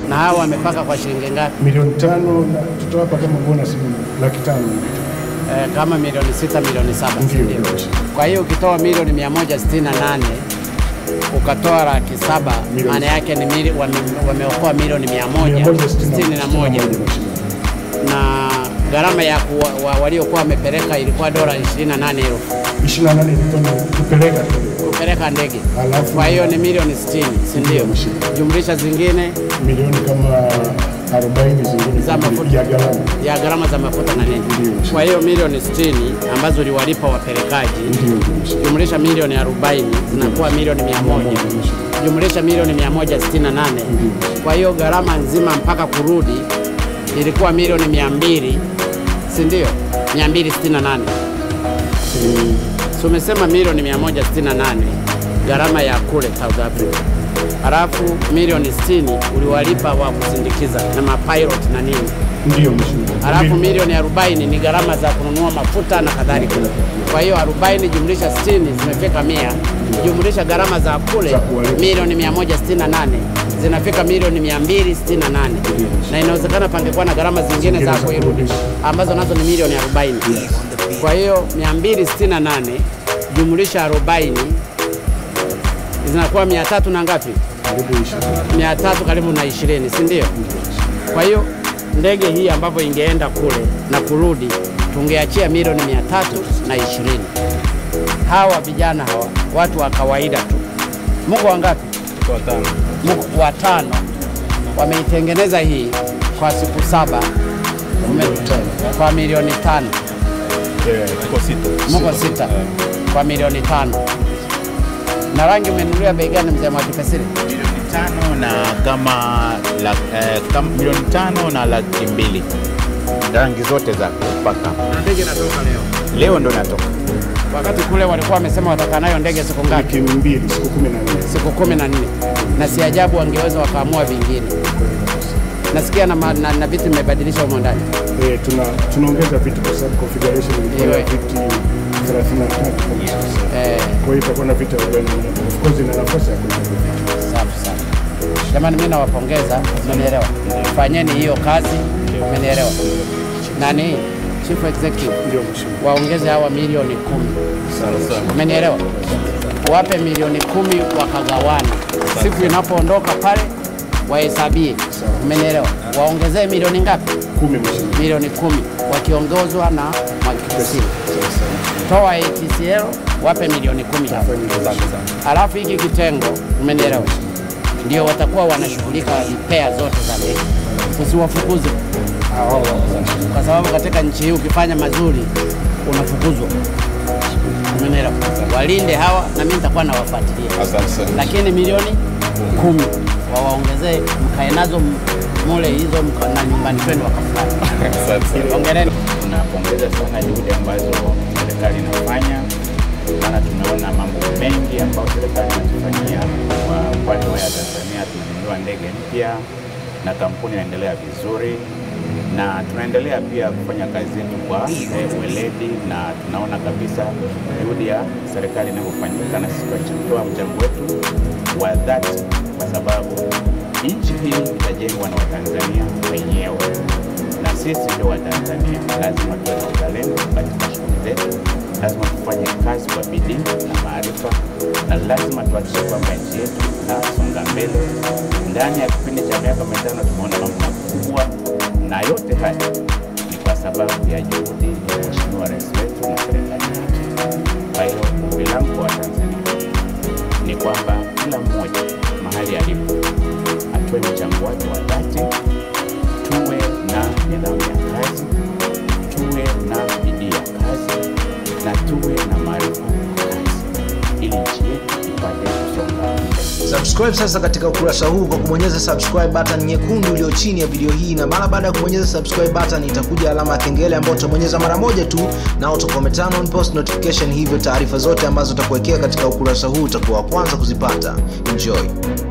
Na hawa wamepaka kwa shilingi ngapi? milioni tano na tutawapa kama bonus laki tano Eh, kama milioni sita, milioni saba, si Ndio, ndio? ndio. Kwa hiyo ukitoa milioni 168 ukatoa laki saba, Milioni maana yake ni mili, wame, wameokoa milioni 161 161 na gharama ya kuwa, wa, waliokuwa wamepeleka ilikuwa dola 28 elfu 28 ilikuwa ni kupeleka tu kupeleka ndege. Alafu- Kwa hiyo ni milioni 60, si ndio? Ndio. Jumlisha zingine milioni kama 40 zingine Za mafuta. ya gharama. ya gharama za mafuta na nini. Ndio. Kwa hiyo milioni 60 ambazo uliwalipa wapelekaji Ndio, ndio. jumlisha milioni 40 zinakuwa milioni 100 jumlisha milioni 168. Kwa hiyo gharama nzima mpaka kurudi ilikuwa milioni 200, si ndio? 268. Eh, Si umesema milioni 168 gharama ya kule South Africa, halafu milioni 60 uliwalipa wa kusindikiza na mapilot na nini, Ndio mheshimiwa. halafu milioni 40 ni gharama za kununua mafuta na kadhalika. Kwa hiyo 40 jumlisha 60 zimefika mia, jumlisha gharama za kule Za kuwalipa. milioni 168 zinafika milioni 268, na inawezekana pangekuwa na gharama zingine za za kuirudi kurudisha. ambazo nazo ni milioni 40. Kwa hiyo 268 jumlisha 40 zinakuwa 300 na ngapi? Karibu ishirini. 300 karibu na 20, si ndio? Kwa hiyo ndege hii ambavyo ingeenda kule na kurudi tungeachia milioni 300 na 20. Hawa vijana hawa watu wa kawaida tu, mko wangapi? Mko watano, wameitengeneza hii kwa siku saba Ume- kwa milioni tano tuko sita. mko sita kwa milioni tano na rangi umenunulia bei gani mzee Mwakipesile? Milioni tano na kama la, eh, kama milioni tano na laki mbili rangi zote za kupaka. Na ndege inatoka leo. Leo ndo natoka Wakati kule walikuwa wamesema watakaa nayo ndege siku ngapi? Wiki mbili, siku kumi na nne. Siku kumi na nne, na si ajabu wangeweza wakaamua vingine. Nasikia na, ma- na, na vitu vimebadilisha humo ndani. Eh, tuna tunaongeza viti kwa sababu configuration ilikuwa Iwe. ya viti 33 kwa sasa. Eh, Kwa hiyo itakuwa na viti 40. Of course ina nafasi ya kuweka viti. safi sana. Jamani, mimi nawapongeza, umenielewa? Fanyeni hiyo kazi, umenielewa? Nani chief executive Ndio mheshimiwa. waongeze hawa milioni kumi, Sana sana. umenielewa? Wape milioni kumi wakagawana, siku inapoondoka pale wahesabie, umenielewa? Waongezee milioni ngapi? Kumi mheshimiwa. milioni kumi wakiongozwa na Mwakipesile. Toa ATCL wape milioni kumi hapo. Alafu hiki kitengo, umenielewa, ndio watakuwa wanashughulika repair zote za ndege, usiwafukuze kwa sababu katika nchi hii ukifanya mazuri unafukuzwa. Umenielewa? Walinde hawa na mimi nitakuwa nawafuatilia, lakini milioni kumi wawaongezee, mkae nazo m- mule hizo mka- na nyumbani kwenu wakafurahi. Hongereni. tunapongeza sana juhudi ambazo serikali inafanya, maana tunaona mambo mengi ambayo serikali inatufanyia kwa upande wa Air Tanzania. Tumenunua ndege mpya na kampuni inaendelea vizuri, na tunaendelea pia kufanya kazi yetu kwa eh, weledi, na tunaona kabisa juhudi ya serikali inavyofanyika, na sisi tunatoa mchango wetu wa dhati, kwa sababu nchi hii itajengwa na Watanzania wenyewe na sisi ndio Watanzania, lazima tuwe na uzalendo katika shughuli zetu, lazima tufanye kazi kwa bidii na maarifa, na lazima tuhakikishe kwamba nchi yetu inasonga mbele. Ndani ya kipindi cha miaka mitano tumeona mambo makubwa, na yote haya ni kwa sababu ya juhudi ya Mheshimiwa Rais wetu na serikali yake. Kwa hiyo ombi langu kwa Watanzania ni kwamba kila mmoja mahali alipo atoe mchango wake wa dhati tuwe na nidhamu ya kazi, tuwe na bidii ya kazi na tuwe na maarifa ya kazi, ili nchi yetu ipate kusonga mbele. Subscribe sasa katika ukurasa huu kwa kubonyeza subscribe button nyekundu iliyo chini ya video hii, na mara baada ya kubonyeza subscribe button itakuja alama ya kengele ambayo utabonyeza mara moja tu, na utakuwa turn on post notification, hivyo taarifa zote ambazo utakuwekea katika ukurasa huu utakuwa wa kwanza kuzipata. Enjoy.